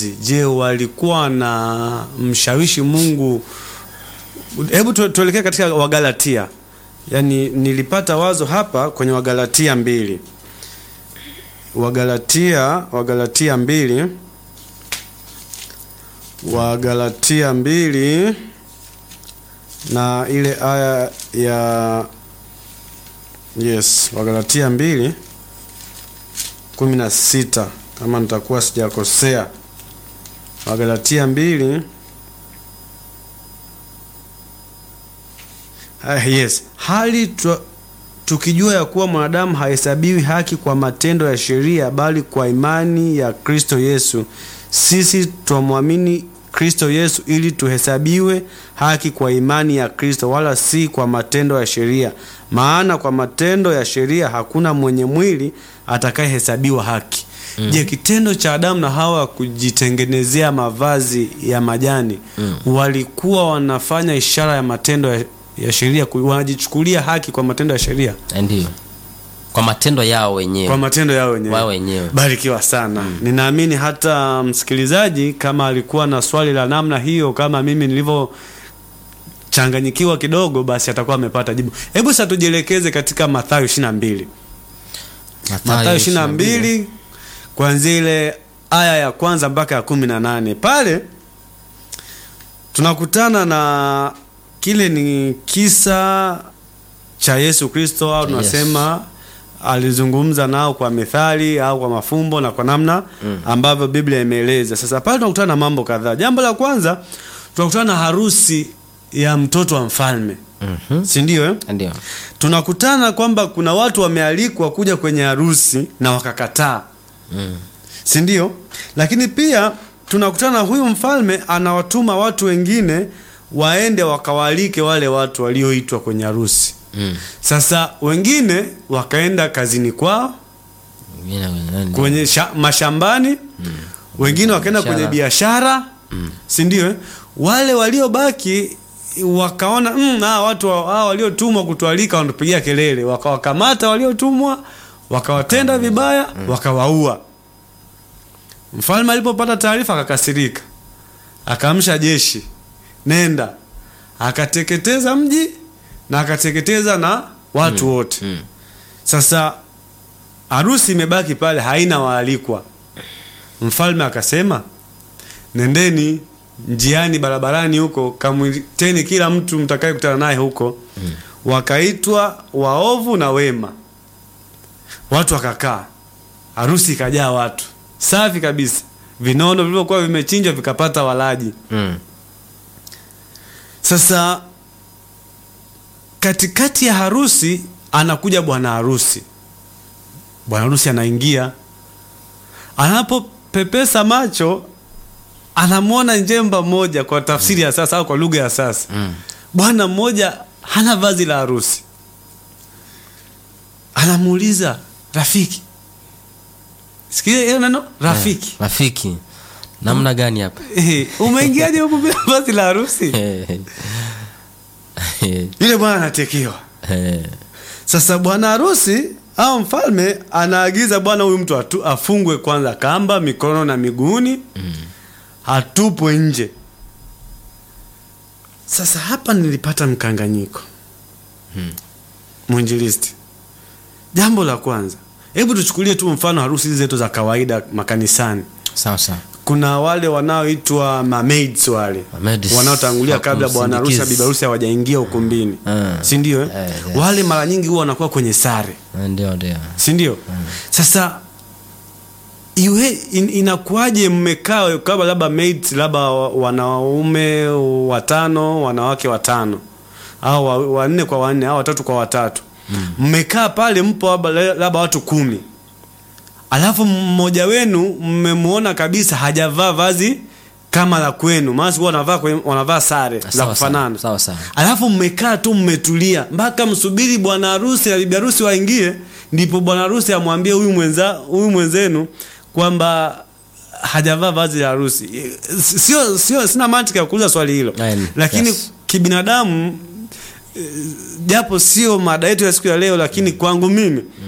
mavazi, je, walikuwa na mshawishi Mungu? Hebu tu- tuelekee katika Wagalatia. Yaani nilipata wazo hapa kwenye Wagalatia mbili, Wagalatia Wagalatia mbili Wagalatia mbili na ile aya ya yes, Wagalatia mbili kumi na sita kama nitakuwa sijakosea. Wagalatia mbili ah, yes, hali tu, tukijua ya kuwa mwanadamu hahesabiwi haki kwa matendo ya sheria bali kwa imani ya Kristo Yesu. Sisi twamwamini Kristo Yesu ili tuhesabiwe haki kwa imani ya Kristo wala si kwa matendo ya sheria. Maana kwa matendo ya sheria hakuna mwenye mwili atakayehesabiwa haki. Je, kitendo cha Adamu na Hawa kujitengenezea mavazi ya majani walikuwa wanafanya ishara ya matendo ya, ya sheria, ku- wanajichukulia haki kwa matendo ya sheria, ndio kwa matendo yao wenyewe kwa matendo yao wenyewe. wao wenyewe Barikiwa sana. Ninaamini hata msikilizaji kama alikuwa na swali la namna hiyo kama mimi nilivyochanganyikiwa kidogo, basi atakuwa amepata jibu. Hebu sasa tujielekeze katika Mathayo 22. Mathayo 22 kuanzia ile aya ya kwanza mpaka ya kumi na nane pale tunakutana na kile ni kisa cha Yesu Kristo au Yes. tunasema alizungumza nao kwa methali au kwa mafumbo na kwa namna ambavyo Biblia imeeleza. Sasa pale tunakutana na mambo kadhaa. Jambo la kwanza tunakutana na harusi ya mtoto wa mfalme, Mhm. si ndio eh? ndio tunakutana kwamba kuna watu wamealikwa kuja kwenye harusi na wakakataa Mm. si ndio? Lakini pia tunakutana na huyu mfalme anawatuma watu wengine waende wakawaalike wale watu walioitwa kwenye harusi. Mm. Sasa wengine wakaenda kazini kwao Wengine wanaenda- kwenye sha, mashambani wengine wakaenda kwenye biashara si ndio? eh? Wale waliobaki wakaona mm, hawa watu wa- hawa waliotumwa kutualika wanatupigia kelele, wakawakamata waliotumwa wakawatenda vibaya wakawaua. Mfalme alipopata taarifa akakasirika, akaamsha jeshi, nenda, akateketeza mji na akateketeza na watu wote. Mm. Sasa harusi imebaki pale, haina waalikwa. Mfalme akasema, nendeni njiani, barabarani huko, kamwiteni kila mtu mtakaye kutana naye huko. Wakaitwa waovu na wema, watu wakakaa, harusi ikajaa watu, safi kabisa. Vinono vilivyokuwa vimechinjwa vikapata walaji. Mm. Sasa katikati ya harusi anakuja bwana harusi. Bwana harusi anaingia, anapopepesa macho anamwona njemba mmoja, kwa tafsiri ya sasa au kwa lugha ya sasa, Mm. bwana mmoja hana vazi la harusi. Anamuuliza rafiki, sikia hiyo neno rafiki, rafiki namna gani hapa Eh, umeingiaje huku bila vazi la harusi? Yule bwana anatekewa. Sasa bwana harusi au mfalme anaagiza bwana huyu mtu atu, afungwe kwanza kamba mikono na miguuni atupwe nje. Sasa hapa nilipata mkanganyiko mwinjilisti. Jambo la kwanza, hebu tuchukulie tu mfano harusi hizi zetu za kawaida makanisani. sawa sawa Kuna wale wanaoitwa mamaids wale Mamaids. wanaotangulia kabla bwana harusi na Kumsindikiza. bibi harusi hawajaingia ukumbini, Ah. si ndio? eh? Eh, yes. Wale mara nyingi huwa wanakuwa kwenye sare ndio ndio si ndio? Sasa iwe in, inakuwaje mmekaa kama labda mates labda wa- wanaume watano wanawake watano au wa- wanne kwa wanne au watatu kwa watatu mmekaa pale mpo labda labda watu kumi alafu mmoja wenu mmemwona kabisa hajavaa vazi kama la kwenu maana huwa wanavaa kwenye- wanavaa sare za Sawa, kufanana sawa, sawa, sawa. alafu mmekaa tu mmetulia mpaka msubiri bwana harusi na bibi harusi waingie, ndipo bwana harusi amwambie huyu mwenza huyu mwenzenu kwamba hajavaa vazi la harusi. Sio sio, sina mantiki ya kuuliza swali hilo, Aye, lakini yes. kibinadamu eh, japo sio mada yetu ya siku ya leo, lakini kwangu mimi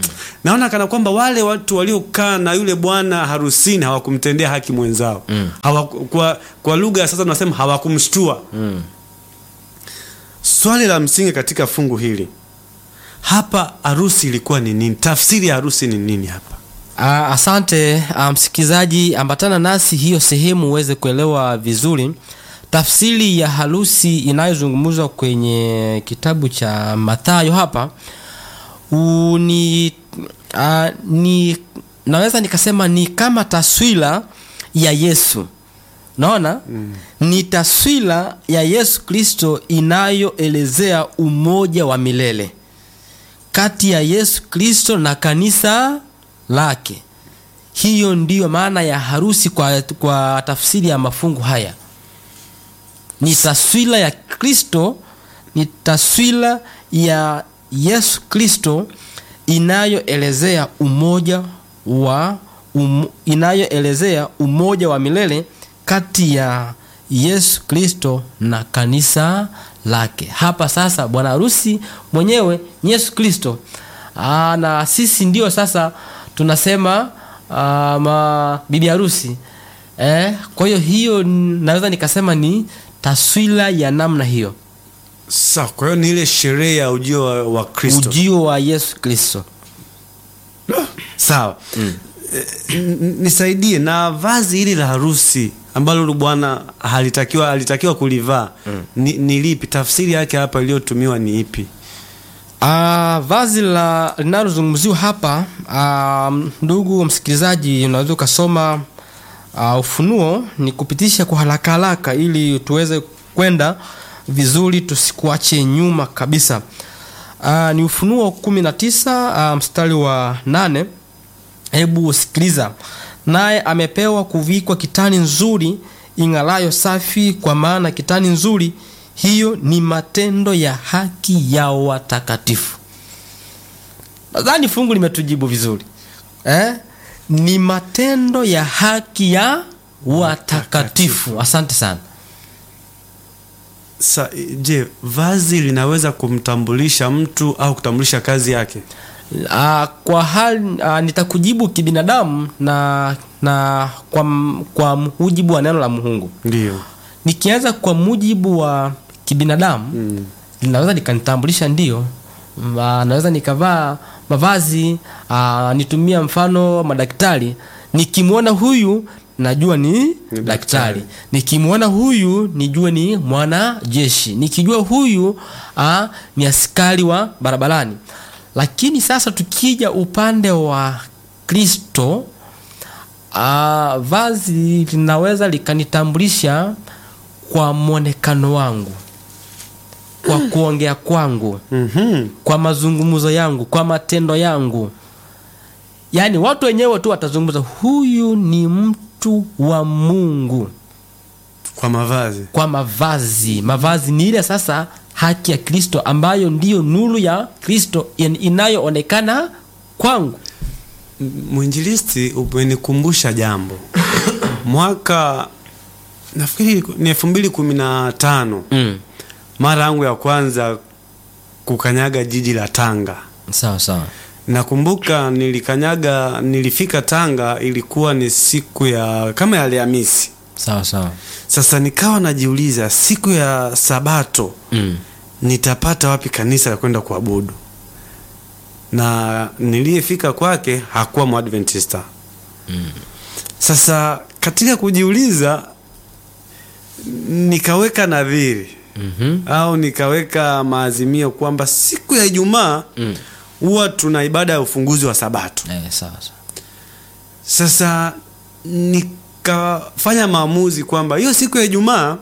naona kana kwamba wale watu waliokaa na yule bwana harusini hawakumtendea haki mwenzao Mm. Hawaku, kwa, kwa lugha ya sasa tunasema hawakumshtua Mm. swali la msingi katika fungu hili hapa harusi ilikuwa ni nini tafsiri ya harusi ni nini hapa Ah, asante ah, msikilizaji, ambatana nasi hiyo sehemu uweze kuelewa vizuri tafsiri ya harusi inayozungumzwa kwenye kitabu cha Mathayo hapa u, ni, ah, ni naweza nikasema ni kama taswira ya Yesu naona mm. ni taswira ya Yesu Kristo inayoelezea umoja wa milele kati ya Yesu Kristo na kanisa lake. Hiyo ndiyo maana ya harusi kwa, kwa tafsiri ya mafungu haya. Ni taswira ya Kristo, ni taswira ya Yesu Kristo inayoelezea umoja wa um, inayoelezea umoja wa milele kati ya Yesu Kristo na kanisa lake. Hapa sasa bwana harusi mwenyewe ni Yesu Kristo. Aa, na sisi ndio sasa tunasema aa, ma bibi harusi eh, kwa hiyo hiyo n- naweza nikasema ni taswira ya namna hiyo, sawa kwa hiyo ni ile sherehe ya ujio wa, wa kristo ujio wa Yesu Kristo. sawa Eh, n- nisaidie na vazi hili la harusi ambalo yule bwana halitakiwa alitakiwa kulivaa ni, ni lipi tafsiri yake hapa iliyotumiwa ni ipi Ah, vazi la linalozungumziwa hapa ah, ndugu msikilizaji, unaweza ukasoma ah, Ufunuo ni kupitisha kwa haraka haraka ili tuweze kwenda vizuri, tusikuache nyuma kabisa. Ah, ni Ufunuo 19 ah, mstari wa nane. Hebu sikiliza. Naye amepewa kuvikwa kitani nzuri ing'arayo safi, kwa maana kitani nzuri hiyo ni matendo ya haki ya watakatifu. Nadhani fungu limetujibu vizuri eh? Ni matendo ya haki ya watakatifu. Asante sana. Sa, je vazi linaweza kumtambulisha mtu au kutambulisha kazi yake Ah, kwa hali ah, nitakujibu kibinadamu na na kwa, m- kwa mujibu wa neno la Mungu. ndio Nikianza kwa mujibu wa kibinadamu mm. linaweza likanitambulisha ndio, Ma- naweza nikavaa mavazi aa, nitumia mfano madaktari, nikimwona huyu najua ni, daktari. daktari, nikimwona huyu nijue ni mwanajeshi, nikijua huyu aa, ni askari wa barabarani. Lakini sasa tukija upande wa Kristo aa, vazi linaweza likanitambulisha kwa mwonekano wangu kwa kuongea kwangu mm-hmm. kwa mazungumzo yangu kwa matendo yangu yaani watu wenyewe tu watazungumza huyu ni mtu wa mungu kwa mavazi kwa mavazi mavazi ni ile sasa haki ya kristo ambayo ndiyo nuru ya kristo in- inayoonekana kwangu M- mwinjilisti umenikumbusha jambo mwaka nafikiri ni elfu mbili kumi na tano mm. mara yangu ya kwanza kukanyaga jiji la tanga sawa sawa nakumbuka nilikanyaga nilifika tanga ilikuwa ni siku ya kama ya alhamisi sawa sawa sasa nikawa najiuliza siku ya sabato mm. nitapata wapi kanisa la kwenda kuabudu na niliyefika kwake hakuwa mwadventista Mm. sasa katika kujiuliza nikaweka nadhiri mm-hmm. au nikaweka maazimio kwamba siku ya ijumaa mm. huwa tuna ibada ya ufunguzi wa sabato eh, sawa sawa sasa nikafanya maamuzi kwamba hiyo siku ya ijumaa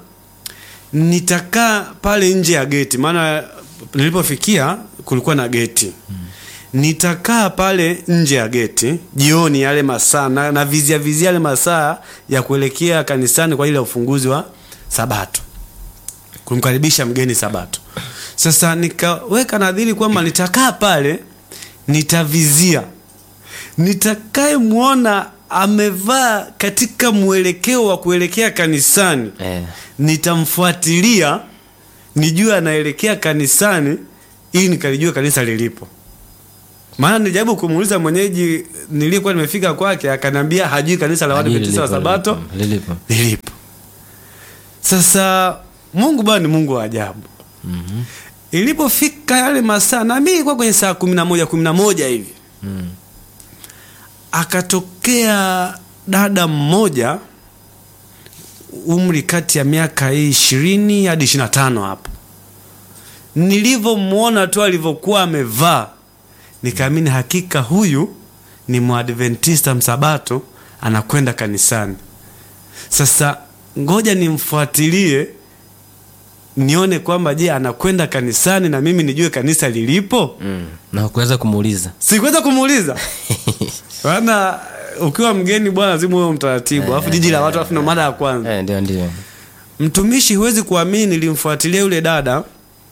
nitakaa pale nje ya geti maana nilipofikia kulikuwa na geti nitakaa pale nje ya geti jioni yale masaa na, na vizia vizia yale masaa ya kuelekea kanisani kwa ajili ya ufunguzi wa sabato kumkaribisha mgeni sabato sasa nikaweka nadhiri kwamba nitakaa pale nitavizia nitakayemwona amevaa katika mwelekeo wa kuelekea kanisani eh. nitamfuatilia nijue anaelekea kanisani ili nikalijue kanisa lilipo maana nilijaribu kumuuliza mwenyeji niliyekuwa nimefika kwake akaniambia hajui kanisa la Waadventista wa Lilipo, Sabato lilipo. lilipo. Sasa Mungu bwana ni Mungu wa ajabu. Ilipofika yale masaa na mimi ilikuwa kwenye saa kumi na moja kumi na moja hivi Mm. akatokea dada mmoja umri kati ya miaka hii ishirini hadi ishirini na tano hapo. Nilivyomwona tu alivyokuwa amevaa, nikaamini hakika huyu ni Mwadventista msabato anakwenda kanisani. Sasa ngoja nimfuatilie nione kwamba je, anakwenda kanisani na mimi nijue kanisa lilipo. Mm. na kuweza kumuuliza Sikuweza kumuuliza maana ukiwa mgeni bwana, lazima uwe mtaratibu, alafu jiji la watu, alafu ndo mara ya kwanza. eh, ndio ndio Mtumishi, huwezi kuamini, nilimfuatilia yule dada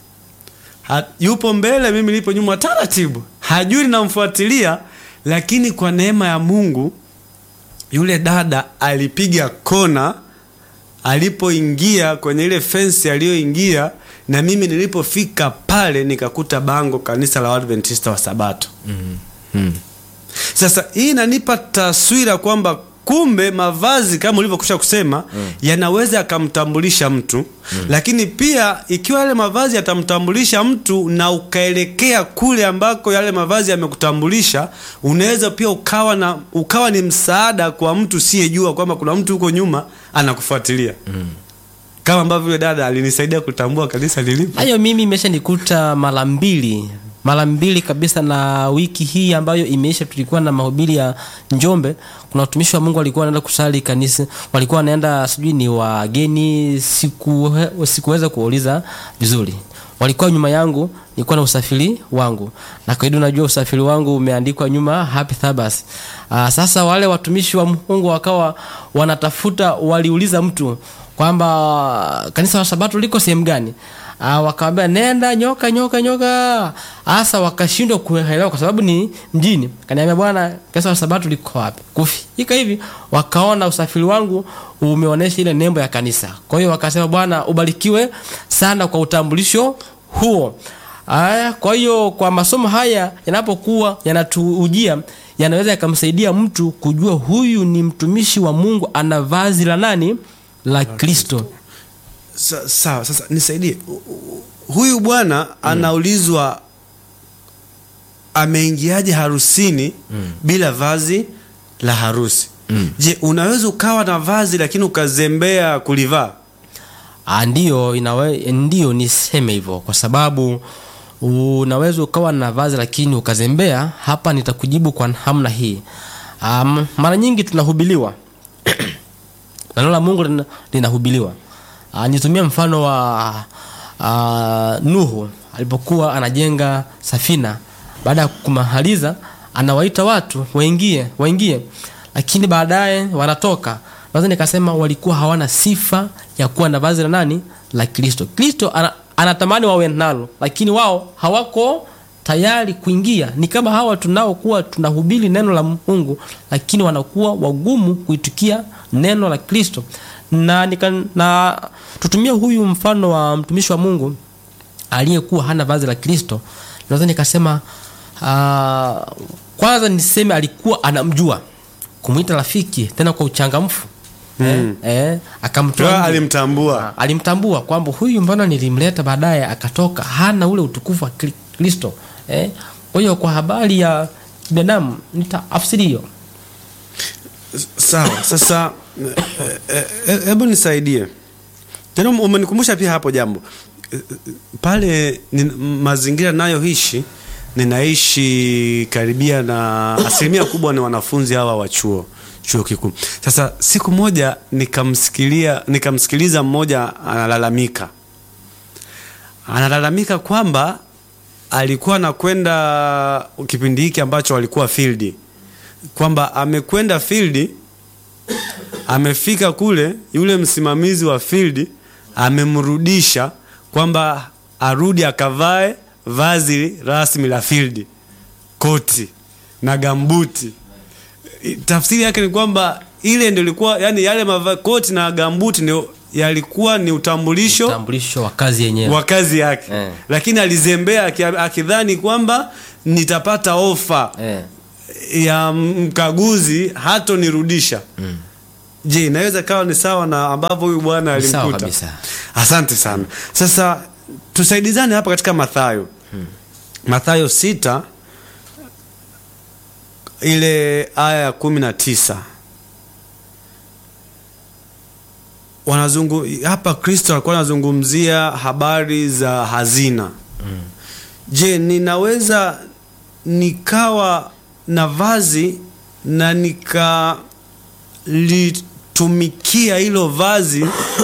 ha, yupo mbele, mimi nipo nyuma, taratibu, hajui ninamfuatilia, lakini kwa neema ya Mungu yule dada alipiga kona alipoingia kwenye ile fensi aliyoingia, na mimi nilipofika pale nikakuta bango kanisa la Waadventista wa Sabato. mm. Sasa hii inanipa taswira kwamba kumbe mavazi kama ulivyokusha kusema yanaweza yakamtambulisha mtu lakini pia ikiwa yale mavazi yatamtambulisha mtu na ukaelekea kule ambako yale mavazi yamekutambulisha, unaweza pia ukawa na ukawa ni msaada kwa mtu usiyejua kwamba kuna mtu huko nyuma anakufuatilia kama ambavyo yule dada alinisaidia kutambua kanisa lilipo. hayo mimi imeshanikuta mara mbili mara mbili kabisa na wiki hii ambayo imeisha tulikuwa na mahubiri ya njombe kuna watumishi wa mungu walikuwa wanaenda kusali kanisa walikuwa wanaenda sijui ni wageni siku sikuweza kuwauliza vizuri walikuwa nyuma yangu nilikuwa na usafiri wangu na kawaida unajua usafiri wangu umeandikwa nyuma happy Sabbath. Aa, sasa wale watumishi wa mungu wakawa wanatafuta waliuliza mtu kwamba kanisa la sabato liko sehemu gani Ah, wakawambia nenda nyoka nyoka nyoka hasa wakashindwa kuelewa kwa sababu ni mjini kaniambia bwana kanisa la sabato liko wapi kufika hivi wakaona usafiri wangu umeonyesha ile nembo ya kanisa kwa hiyo wakasema bwana ubarikiwe sana kwa utambulisho huo Aya, kwa hiyo kwa masomo haya yanapokuwa yanatuujia yanaweza yakamsaidia mtu kujua huyu ni mtumishi wa mungu ana vazi la nani la kristo Sa- Sawa, sasa nisaidie. U- u- Huyu bwana anaulizwa ameingiaje harusini bila vazi la harusi. Je, unaweza ukawa na vazi lakini ukazembea kulivaa? Ah, ndiyo inawe, ndiyo niseme hivyo kwa sababu unaweza ukawa na vazi lakini ukazembea hapa nitakujibu kwa namna hii um, mara nyingi tunahubiliwa na neno la mungu lina- linahubiliwa uh, nitumia mfano wa uh, nuhu alipokuwa anajenga safina baada ya kumaliza anawaita watu waingie waingie lakini baadaye wanatoka naweza nikasema walikuwa hawana sifa ya kuwa na vazi la nani la kristo kristo ana, anatamani wawe nalo lakini wao hawako tayari kuingia ni kama hawa tunaokuwa tunahubiri neno la mungu lakini wanakuwa wagumu kuitikia neno la kristo na, nika, na tutumie huyu mfano wa mtumishi wa mungu aliyekuwa hana vazi la kristo naweza nikasema uh, kwanza niseme alikuwa anamjua kumwita rafiki tena kwa uchangamfu mm. eh, eh, akamtoa Kwa nje. alimtambua. alimtambua kwamba huyu mbona nilimleta baadaye akatoka hana ule utukufu wa Kri- kristo eh? kwa hiyo kwa habari ya binadamu nitaafsiri hiyo Sawa, sasa eh, eh, hebu nisaidie tena, umenikumbusha pia hapo jambo Eh, eh, pale ni, mazingira nayoishi ninaishi karibia na asilimia kubwa ni wanafunzi hawa wa chuo chuo kikuu. Sasa siku moja nikamsikilia nikamsikiliza mmoja analalamika analalamika kwamba alikuwa anakwenda kipindi hiki ambacho walikuwa field kwamba amekwenda field amefika kule yule msimamizi wa field amemrudisha kwamba arudi akavae vazi rasmi la field koti na gambuti I- tafsiri yake ni kwamba ile ndio ilikuwa yani yale mava, koti na gambuti ndio yalikuwa ni utambulisho utambulisho wa kazi yenyewe wa kazi yake Eh. lakini alizembea aki- akidhani kwamba nitapata ofa eh. ya mkaguzi hatonirudisha je inaweza kawa ni sawa na ambavyo huyu bwana Ni sawa alimkuta kabisa. asante sana sasa tusaidizane hapa katika mathayo mathayo sita ile aya ya kumi na tisa wanazungu hapa kristo alikuwa anazungumzia habari za hazina je ninaweza nikawa na vazi na nikalitumikia hilo vazi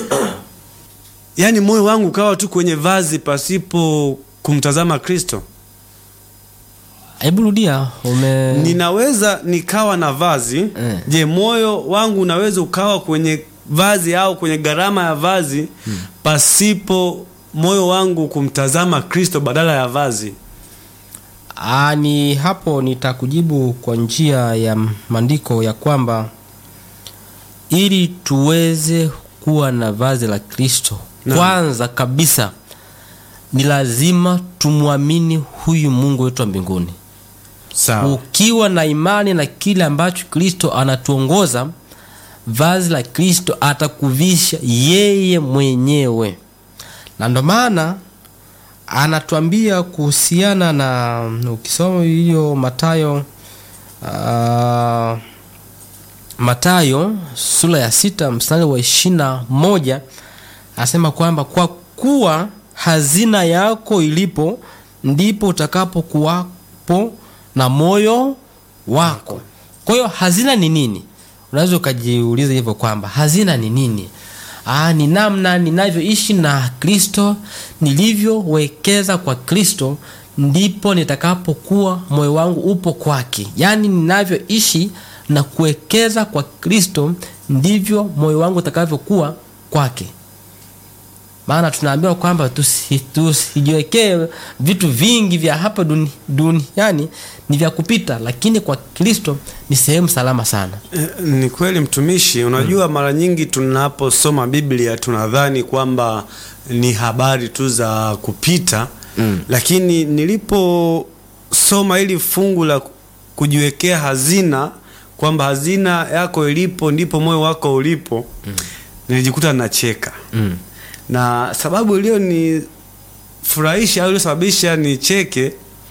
yaani moyo wangu ukawa tu kwenye vazi pasipo kumtazama kristo hebu rudia ume ninaweza nikawa na vazi Eh. je moyo wangu unaweza ukawa kwenye vazi au kwenye gharama ya vazi pasipo moyo wangu kumtazama kristo badala ya vazi Aa, ni hapo nitakujibu kwa njia ya maandiko ya kwamba ili tuweze kuwa na vazi la Kristo, Naam. kwanza kabisa ni lazima tumwamini huyu Mungu wetu wa mbinguni. sawa Ukiwa na imani na kile ambacho Kristo anatuongoza, vazi la Kristo atakuvisha yeye mwenyewe, na ndo maana anatuambia kuhusiana na ukisoma hiyo Matayo uh, Matayo sura ya sita mstari wa ishirini na moja anasema kwamba kwa kuwa hazina yako ilipo ndipo utakapokuwapo na moyo wako. Kwa hiyo hazina ni nini? Unaweza ukajiuliza hivyo kwamba hazina ni nini? Aa, ni namna ninavyoishi na Kristo, nilivyowekeza kwa Kristo, ndipo nitakapokuwa moyo wangu upo kwake. Yaani ninavyoishi na kuwekeza kwa Kristo, ndivyo moyo wangu utakavyokuwa kwake maana tunaambiwa kwamba tusi- tusijiwekee vitu vingi vya hapa duni, duniani ni vya kupita lakini kwa kristo ni sehemu salama sana Eh, ni kweli mtumishi unajua mara nyingi tunaposoma biblia tunadhani kwamba ni habari tu za kupita Mm. lakini niliposoma hili fungu la kujiwekea hazina kwamba hazina yako ilipo ndipo moyo wako ulipo nilijikuta nacheka mm. na sababu iliyonifurahisha au iliyosababisha nicheke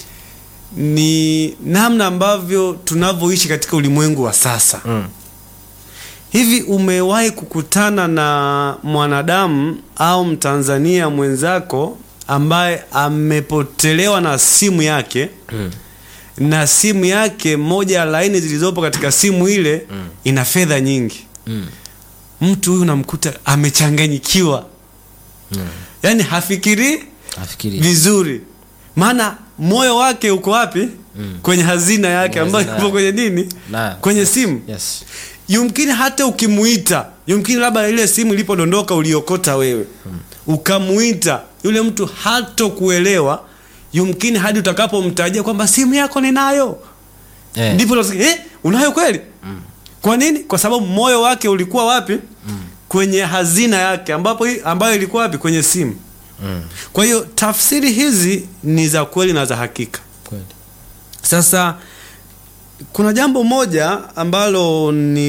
ni namna ambavyo tunavyoishi katika ulimwengu wa sasa Mm. hivi umewahi kukutana na mwanadamu au mtanzania mwenzako ambaye amepotelewa na simu yake Mm. na simu yake moja ya laini zilizopo katika simu ile ina fedha nyingi Mm. mtu huyu unamkuta amechanganyikiwa Mm. yaani hafikirii nafikiri vizuri maana moyo wake uko wapi Mm. kwenye hazina yake Kwenye ambayo hazina ipo kwenye nini Na- kwenye simu yes. yumkini hata ukimuita yumkini labda ile simu ilipodondoka uliokota wewe ukamuita yule mtu hatokuelewa yumkini hadi utakapomtajia kwamba simu yako ninayo Eh. ndipo unasikia, eh, unayo kweli kwa nini kwa sababu moyo wake ulikuwa wapi kwenye hazina yake ambapo ambayo ilikuwa wapi kwenye simu Mm. kwa hiyo tafsiri hizi ni za kweli na za hakika Kweli. sasa kuna jambo moja ambalo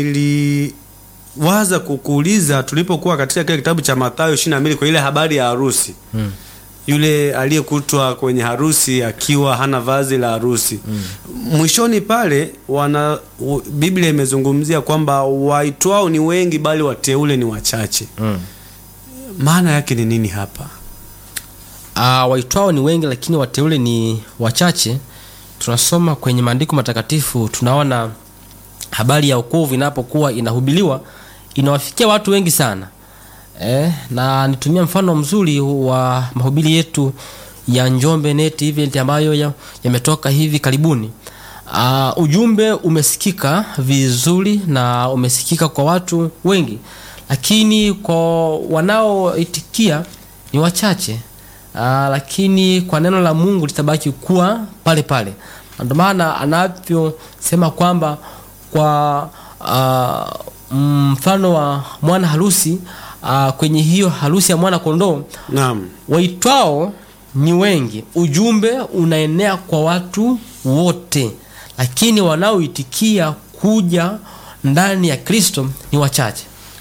niliwaza kukuuliza tulipokuwa katika kile kitabu cha Mathayo 22 kwa ile habari ya harusi Mm. yule aliyekutwa kwenye harusi akiwa hana vazi la harusi mwishoni pale wana u- Biblia imezungumzia kwamba waitwao ni wengi bali wateule ni wachache Mm. maana yake ni nini hapa Ah, waitwao ni wengi lakini wateule ni wachache tunasoma kwenye maandiko matakatifu tunaona habari ya wokovu inapokuwa inahubiriwa inawafikia watu wengi sana eh, na nitumia mfano mzuri wa mahubiri yetu ya njombe net event ambayo ya- yametoka hivi karibuni uh, ujumbe umesikika vizuri na umesikika kwa watu wengi lakini kwa wanaoitikia ni wachache uh, lakini kwa neno la mungu litabaki kuwa pale pale Na ndio maana anavyosema kwamba kwa uh, mfano wa mwana harusi uh, kwenye hiyo harusi ya mwana kondoo naam waitwao ni wengi ujumbe unaenea kwa watu wote lakini wanaoitikia kuja ndani ya kristo ni wachache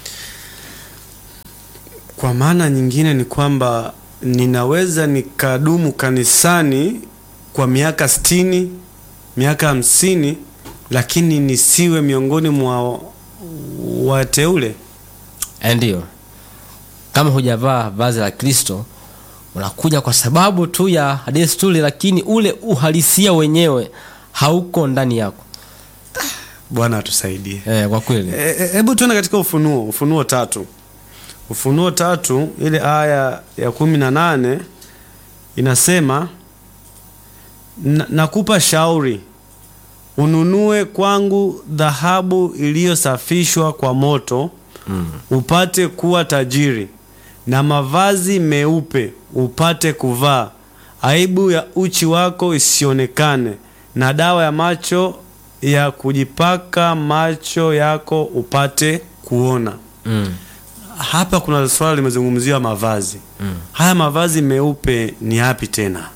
kwa maana nyingine ni kwamba ninaweza nikadumu kanisani kwa miaka sitini miaka hamsini lakini nisiwe miongoni mwa wateule Eh, ndiyo kama hujavaa vazi la kristo unakuja kwa sababu tu ya desturi lakini ule uhalisia wenyewe hauko ndani yako bwana atusaidie eh, kwa kweli E- e- hebu tuende katika ufunuo ufunuo tatu ufunuo tatu ile aya ya kumi na nane inasema "Na- nakupa shauri ununue kwangu dhahabu iliyosafishwa kwa moto mm. upate kuwa tajiri na mavazi meupe upate kuvaa aibu ya uchi wako isionekane na dawa ya macho ya kujipaka macho yako upate kuona mm. hapa kuna swala limezungumziwa mavazi Mm. haya mavazi meupe ni yapi tena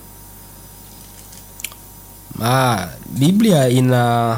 Ah, Biblia ina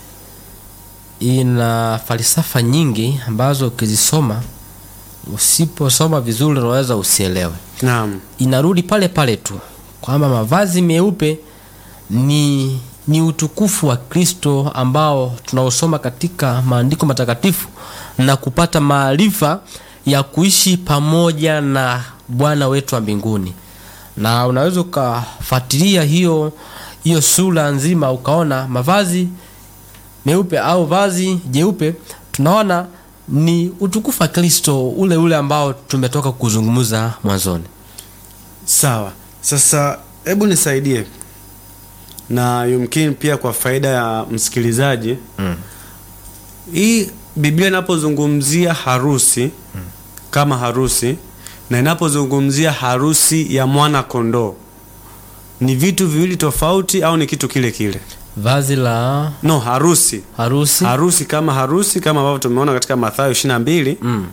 ina falsafa nyingi ambazo ukizisoma usiposoma vizuri unaweza usielewe. naam Inarudi pale pale tu kwamba mavazi meupe ni ni utukufu wa Kristo ambao tunaosoma katika maandiko matakatifu na kupata maarifa ya kuishi pamoja na Bwana wetu wa mbinguni. Na unaweza ukafuatilia hiyo hiyo sura nzima ukaona mavazi meupe au vazi jeupe tunaona ni utukufu wa Kristo ule ule ambao tumetoka kuzungumza mwanzoni. sawa sasa hebu nisaidie na yumkini pia kwa faida ya msikilizaji Mm. hii biblia inapozungumzia harusi kama harusi na inapozungumzia harusi ya mwana kondoo ni vitu viwili tofauti au ni kitu kile kile Vazi la no harusi harusi harusi kama harusi kama ambavyo tumeona katika mathayo 22 mm.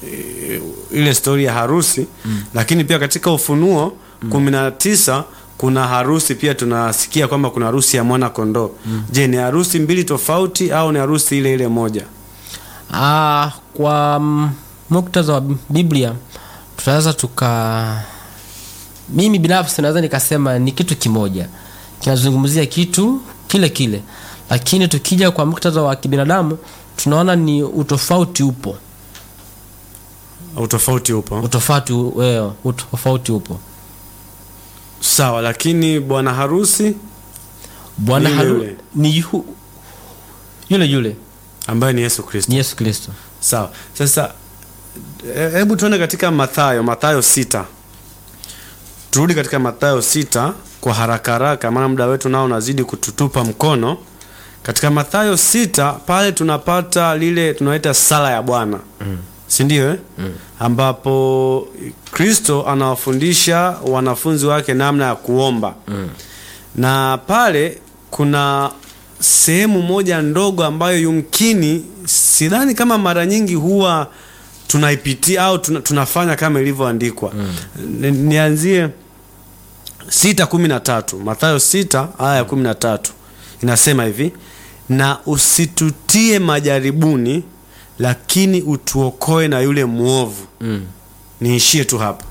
ile stori ya harusi mm. lakini pia katika ufunuo kumi na tisa kuna harusi pia tunasikia kwamba kuna harusi ya mwana kondoo mm. je ni harusi mbili tofauti au ni harusi ile ile moja Ah, kwa mm, muktadha wa Biblia tunaweza tuka, mimi binafsi naweza nikasema ni kitu kimoja kinazungumzia kitu kile kile, lakini tukija kwa muktadha wa kibinadamu tunaona ni utofauti upo, utofauti upo utofauti wewe, utofauti upo. sawa lakini bwana harusi Bwana Ni haru yule. ni yu, yule yule ambaye ni yesu kristo ni Yesu Kristo. sawa sasa e- hebu tuende katika mathayo mathayo sita turudi katika mathayo sita kwa haraka haraka maana muda wetu nao unazidi kututupa mkono katika mathayo sita pale tunapata lile tunaita sala ya bwana mm. sindio eh? mm. ambapo kristo anawafundisha wanafunzi wake namna ya kuomba mm. na pale kuna sehemu moja ndogo ambayo yumkini sidhani kama mara nyingi huwa tunaipitia au tuna, tunafanya kama ilivyoandikwa mm. nianzie sita kumi na tatu mathayo sita aya ya kumi na tatu inasema hivi na usitutie majaribuni lakini utuokoe na yule mwovu Mm. niishie tu hapa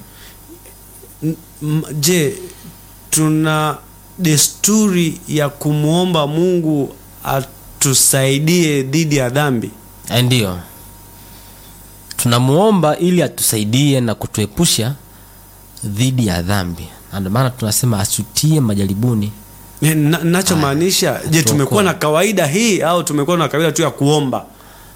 mm. je tuna desturi ya kumwomba mungu atusaidie dhidi ya dhambi Eh, Ndiyo, tunamuomba ili atusaidie na kutuepusha dhidi ya dhambi, na ndio maana tunasema asutie majaribuni. Eh, na- nachomaanisha je tumekuwa na kawaida hii au tumekuwa na kawaida tu ya kuomba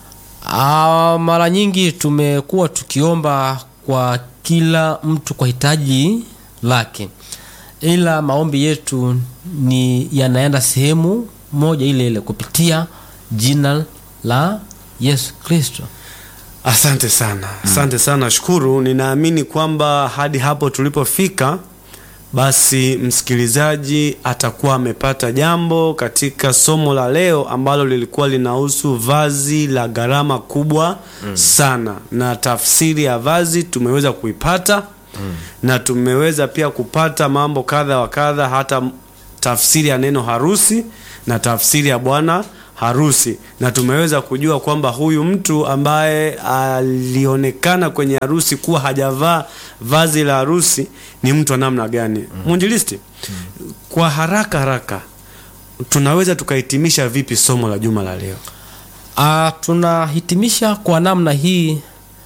Ah, mara nyingi tumekuwa tukiomba kwa kila mtu kwa hitaji lake, ila maombi yetu ni yanaenda sehemu moja ile ile kupitia jina la Yesu Kristo. asante sana asante sana shukuru ninaamini kwamba hadi hapo tulipofika basi msikilizaji atakuwa amepata jambo katika somo la leo ambalo lilikuwa linahusu vazi la gharama kubwa sana, na tafsiri ya vazi tumeweza kuipata na tumeweza pia kupata mambo kadha wa kadha, hata tafsiri ya neno harusi na tafsiri ya bwana harusi, na tumeweza kujua kwamba huyu mtu ambaye alionekana kwenye harusi kuwa hajavaa vazi la harusi ni mtu wa namna gani? Mwinjilisti, kwa haraka haraka tunaweza tukahitimisha vipi somo la juma la leo? Ah, tunahitimisha kwa namna hii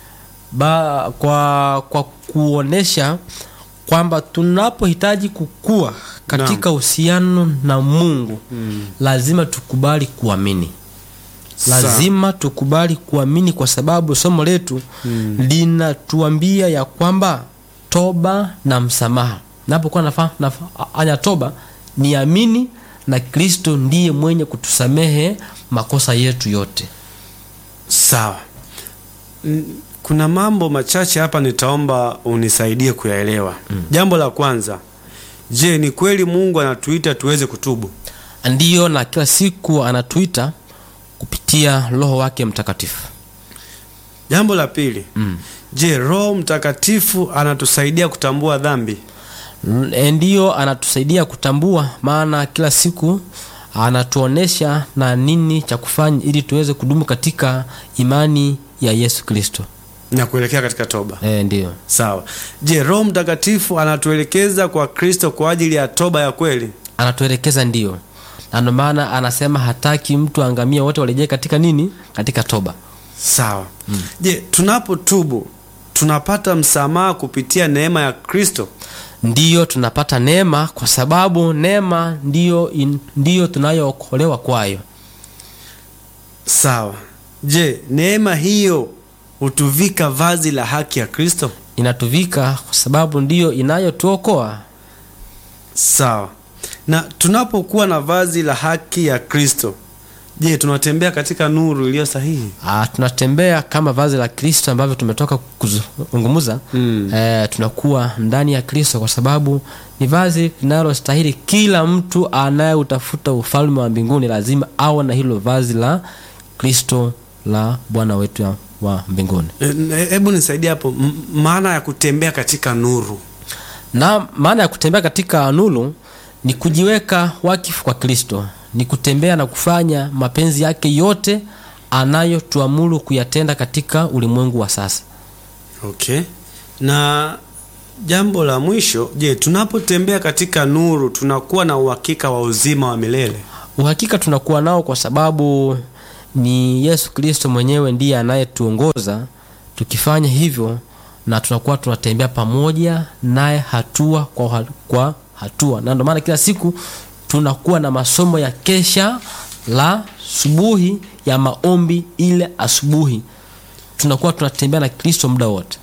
ba, kwa, kwa kuonesha kwamba tunapohitaji kukua katika uhusiano na Mungu lazima tukubali kuamini, lazima tukubali kuamini, kwa sababu somo letu linatuambia ya kwamba toba na msamaha. Napokuwa nafa- nafanya toba, niamini na Kristo ndiye mwenye kutusamehe makosa yetu yote. Sawa. N- Kuna mambo machache hapa nitaomba unisaidie kuyaelewa. Jambo la kwanza, je, ni kweli Mungu anatuita tuweze kutubu? Ndiyo, na kila siku anatuita kupitia Roho wake Mtakatifu. Jambo la pili, je, Roho Mtakatifu anatusaidia kutambua dhambi? E, ndiyo anatusaidia kutambua, maana kila siku anatuonesha na nini cha kufanya ili tuweze kudumu katika imani ya Yesu Kristo. na kuelekea katika toba. E, ndiyo Sawa. Je, Roho Mtakatifu anatuelekeza kwa Kristo kwa ajili ya toba ya kweli? anatuelekeza, ndiyo, na ndio maana anasema hataki mtu aangamie, wote warejee katika nini? Katika toba. Sawa. Je, tunapotubu tunapata msamaha kupitia neema ya Kristo? Ndiyo tunapata neema, kwa sababu neema ndiyo, in- ndiyo tunayookolewa kwayo. Sawa. Je, neema hiyo hutuvika vazi la haki ya Kristo? Inatuvika kwa sababu ndiyo inayotuokoa. Sawa. Na tunapokuwa na vazi la haki ya Kristo, je, tunatembea katika nuru iliyo sahihi? Ah, tunatembea kama vazi la Kristo ambavyo tumetoka kuzungumza. Mm. Eh, tunakuwa ndani ya Kristo kwa sababu ni vazi linalostahili kila mtu anayeutafuta ufalme wa mbinguni lazima awe na hilo vazi la Kristo la Bwana wetu ya- wa mbinguni. E, Hebu nisaidie hapo, m- maana ya kutembea katika nuru. Na maana ya kutembea katika nuru ni kujiweka wakifu kwa Kristo, ni kutembea na kufanya mapenzi yake yote anayotuamuru kuyatenda katika ulimwengu wa sasa. Okay. Na jambo la mwisho, je, tunapotembea katika nuru tunakuwa na uhakika wa uzima wa milele? Uhakika tunakuwa nao kwa sababu ni Yesu Kristo mwenyewe ndiye anayetuongoza tukifanya hivyo, na tunakuwa tunatembea pamoja naye hatua kwa, ha- kwa hatua, na ndio maana kila siku tunakuwa na masomo ya kesha la subuhi ya maombi. Ile asubuhi tunakuwa tunatembea na Kristo muda wote.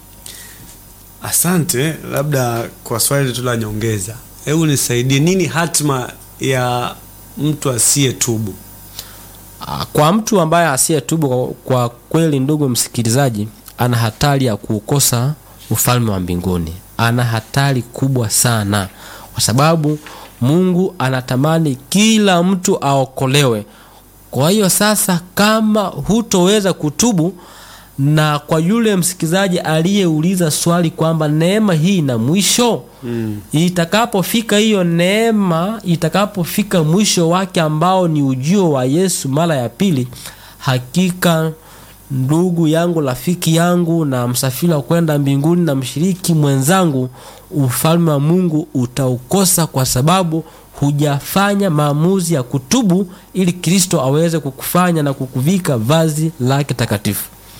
Asante. Labda kwa swali tu la nyongeza, hebu nisaidie, nini hatima ya mtu asiyetubu? Ah, Kwa mtu ambaye asiyetubu, kwa- kwa kweli, ndugu msikilizaji, ana hatari ya kuukosa ufalme wa mbinguni. Ana hatari kubwa sana, kwa sababu Mungu anatamani kila mtu aokolewe. Kwa hiyo sasa, kama hutoweza kutubu, na kwa yule msikilizaji aliyeuliza swali kwamba neema hii ina mwisho Mm. itakapofika hiyo neema, itakapofika mwisho wake ambao ni ujio wa Yesu mara ya pili, hakika ndugu yangu, rafiki yangu, na msafiri wa kwenda mbinguni na mshiriki mwenzangu, ufalme wa Mungu utaukosa kwa sababu hujafanya maamuzi ya kutubu, ili Kristo aweze kukufanya na kukuvika vazi lake takatifu.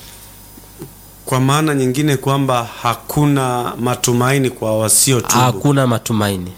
Kwa maana nyingine kwamba hakuna matumaini kwa wasiotubu Hakuna matumaini.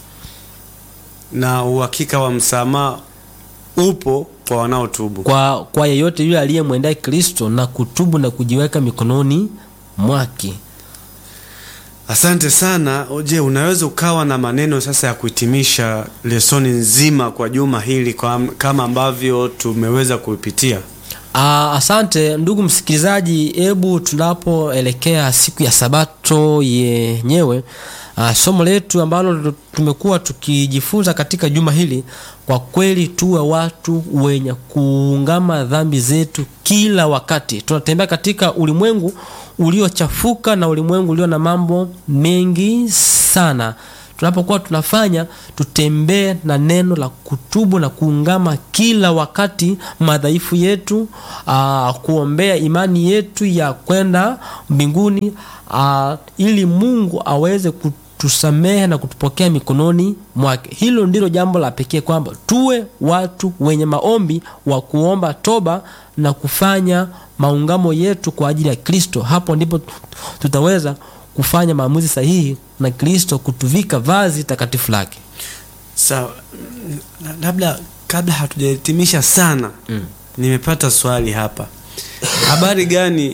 na uhakika wa msamaha upo kwa wanaotubu. kwa, kwa yeyote yule aliyemwendea Kristo na kutubu na kujiweka mikononi mwake. Asante sana. Je, unaweza ukawa na maneno sasa ya kuhitimisha lesoni nzima kwa juma hili kwa, kama ambavyo tumeweza kuipitia? Ah, asante ndugu msikilizaji, hebu tunapoelekea siku ya Sabato yenyewe, ah, somo letu ambalo tumekuwa tukijifunza katika juma hili, kwa kweli tuwe watu wenye kuungama dhambi zetu kila wakati. Tunatembea katika ulimwengu uliochafuka na ulimwengu ulio na mambo mengi sana tunapokuwa tunafanya tutembee na neno la kutubu na kuungama kila wakati madhaifu yetu, aa, kuombea imani yetu ya kwenda mbinguni, aa, ili Mungu aweze kutusamehe na kutupokea mikononi mwake. Hilo ndilo jambo la pekee, kwamba tuwe watu wenye maombi wa kuomba toba na kufanya maungamo yetu kwa ajili ya Kristo. Hapo ndipo tutaweza kufanya maamuzi sahihi na Kristo kutuvika vazi takatifu lake. Sawa, na- labda kabla hatujahitimisha sana Mm. nimepata swali hapa. Habari gani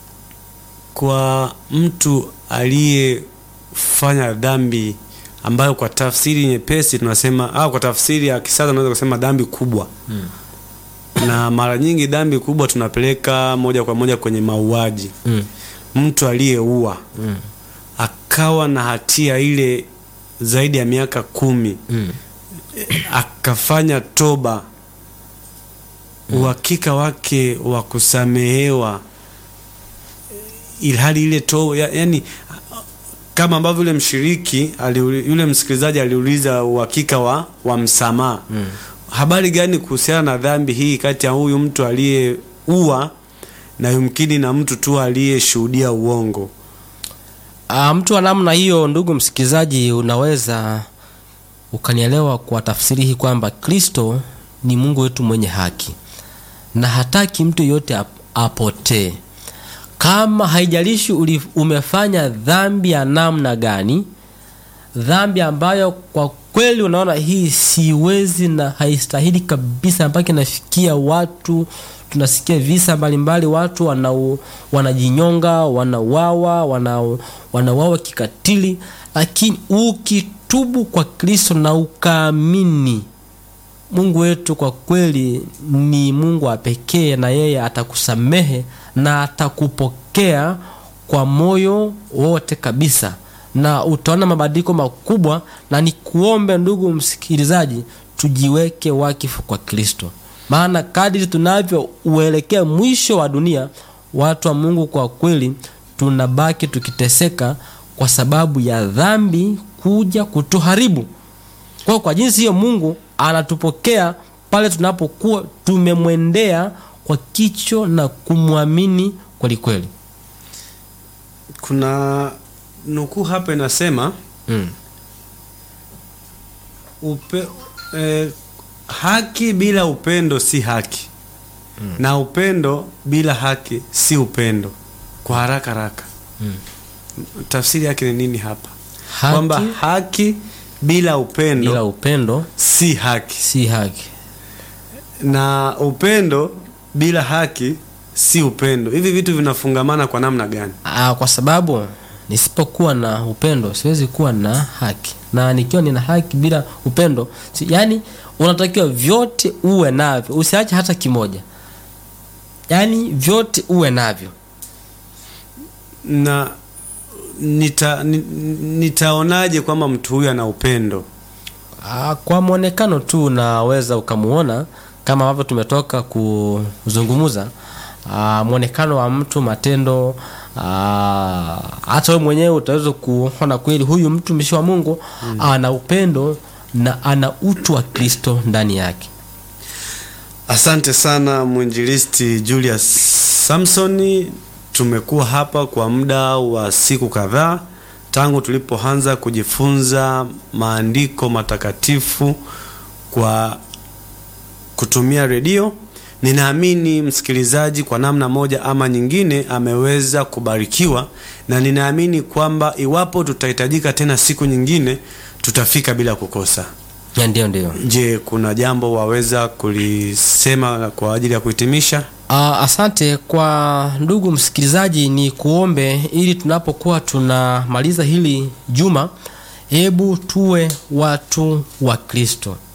kwa mtu aliyefanya dhambi ambayo kwa tafsiri nyepesi tunasema au kwa tafsiri ya kisasa tunaweza kusema dhambi kubwa na mara nyingi dhambi kubwa tunapeleka moja kwa moja kwenye mauaji. Mm. Mtu aliyeua Mm. akawa na hatia ile zaidi ya miaka kumi Mm. akafanya toba, uhakika wake wa kusamehewa, ilhali ile toba ya, yani kama ambavyo yule mshiriki aliuli, yule msikilizaji aliuliza uhakika wa, wa msamaha Mm. habari gani kuhusiana na dhambi hii kati ya huyu mtu aliyeua na yumkini na mtu tu aliyeshuhudia uongo? Ah, mtu wa namna hiyo, ndugu msikilizaji, unaweza ukanielewa kwa tafsiri hii kwamba Kristo ni Mungu wetu mwenye haki na hataki mtu yoyote ap- apotee. Kama haijalishi uli- umefanya dhambi ya namna gani, dhambi ambayo kwa kweli unaona hii siwezi na haistahili kabisa, mpaka inafikia watu, tunasikia visa mbalimbali, watu wanau, wanajinyonga, wanauawa, wana, wanauawa kikatili, lakini ukitubu kwa Kristo na ukaamini Mungu wetu kwa kweli ni Mungu wa pekee, na yeye atakusamehe na atakupokea kwa moyo wote kabisa, na utaona mabadiliko makubwa. Na nikuombe ndugu msikilizaji, tujiweke wakifu kwa Kristo, maana kadiri tunavyouelekea mwisho wa dunia, watu wa Mungu kwa kweli tunabaki tukiteseka kwa sababu ya dhambi kuja kutuharibu. Kwa hiyo kwa jinsi hiyo Mungu anatupokea pale tunapokuwa tumemwendea kwa kicho na kumwamini kweli kweli. Kuna nukuu hapa inasema Mm. upe, eh, haki bila upendo si haki na upendo bila haki si upendo. Kwa haraka haraka Mm. tafsiri yake ni nini hapa? Haki Kwamba haki bila upendo bila upendo si haki si haki. na upendo bila haki si upendo. Hivi vitu vinafungamana kwa namna gani? Aa, kwa sababu nisipokuwa na upendo siwezi kuwa na haki, na nikiwa nina haki bila upendo si, yani unatakiwa vyote uwe navyo, usiache hata kimoja, yani vyote uwe navyo. na nita, ni- nitaonaje kwamba mtu huyu ana upendo? Ah, kwa mwonekano tu unaweza ukamuona kama ambavyo tumetoka kuzungumza. Ah, mwonekano wa mtu, matendo, ah, hata wewe mwenyewe utaweza kuona kweli huyu mtumishi wa Mungu ana upendo na ana utu wa Kristo ndani yake. Asante sana mwinjilisti Julius Samsoni. Tumekuwa hapa kwa muda wa siku kadhaa tangu tulipoanza kujifunza maandiko matakatifu kwa kutumia redio. Ninaamini msikilizaji kwa namna moja ama nyingine ameweza kubarikiwa, na ninaamini kwamba iwapo tutahitajika tena siku nyingine tutafika bila kukosa. Ya, Ndio, ndio. Je, kuna jambo waweza kulisema kwa ajili ya kuhitimisha? Ah, asante kwa ndugu msikilizaji, ni kuombe ili tunapokuwa tunamaliza hili juma, hebu tuwe watu wa Kristo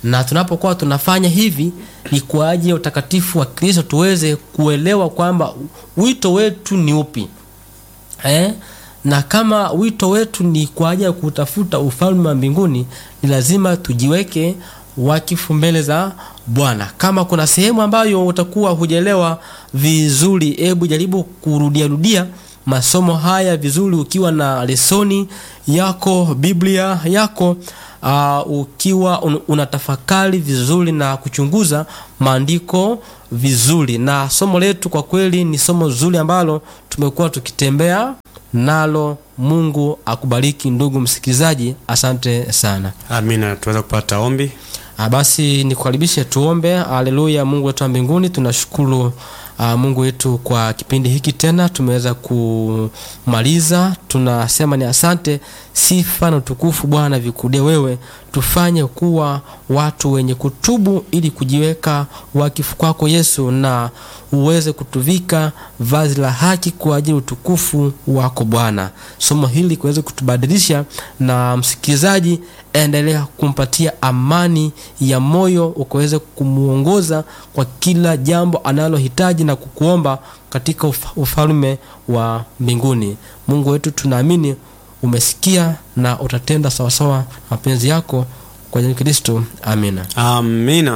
na tunapokuwa tunafanya hivi ni kwa ajili ya utakatifu wa kristo tuweze kuelewa kwamba wito wetu ni upi eh? na kama wito wetu ni kwa ajili ya kutafuta ufalme wa mbinguni ni lazima tujiweke wakifu mbele za bwana kama kuna sehemu ambayo utakuwa hujaelewa vizuri hebu jaribu kurudiarudia masomo haya vizuri ukiwa na lesoni yako biblia yako uh, ukiwa un, unatafakari vizuri na kuchunguza maandiko vizuri na somo letu kwa kweli ni somo zuri ambalo tumekuwa tukitembea nalo mungu akubariki ndugu msikilizaji asante sana amina tuweza kupata ombi Ah, basi nikukaribishe tuombe haleluya mungu wetu wa mbinguni tunashukuru uh, mungu wetu kwa kipindi hiki tena tumeweza kumaliza tunasema ni asante sifa na utukufu bwana vikudia wewe tufanye kuwa watu wenye kutubu ili kujiweka wakifu kwako yesu na uweze kutuvika vazi la haki kwa ajili ya utukufu wako bwana somo hili kuweze kutubadilisha na msikilizaji endelea kumpatia amani ya moyo ukaweze kumwongoza kwa kila jambo analohitaji na kukuomba katika uf- ufalme wa mbinguni mungu wetu tunaamini umesikia na utatenda sawasawa na mapenzi yako kwa jina la kristo amina amina